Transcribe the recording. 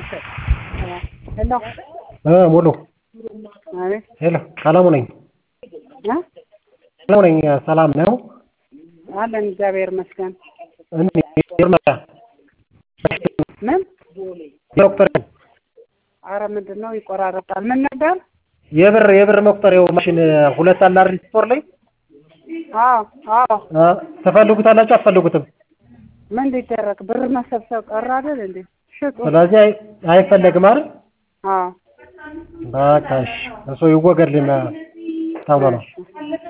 ሄሎ ሙሉ አቤት ሄሎ ሰላሙ ነኝ እ ሰላሙ ነኝ ሰላም ነው አለን እግዚአብሔር ይመስገን ምን ዶክተር አረ ምንድን ነው ይቆራረጣል ምን ነበር የብር የብር መቁጠሪያው ማሽን ሁለት አለ አይደል ስቶር ላይ አዎ አዎ አ ትፈልጉታላችሁ አትፈልጉትም ምን ሊደረግ ብር መሰብሰብ ቀረ አይደል እንዴ ሽጡ ስለዚህ አይ- አይፈለግም አይደል አዎ በቃ እሺ እሱ ይወገድልን ተብሎ ነው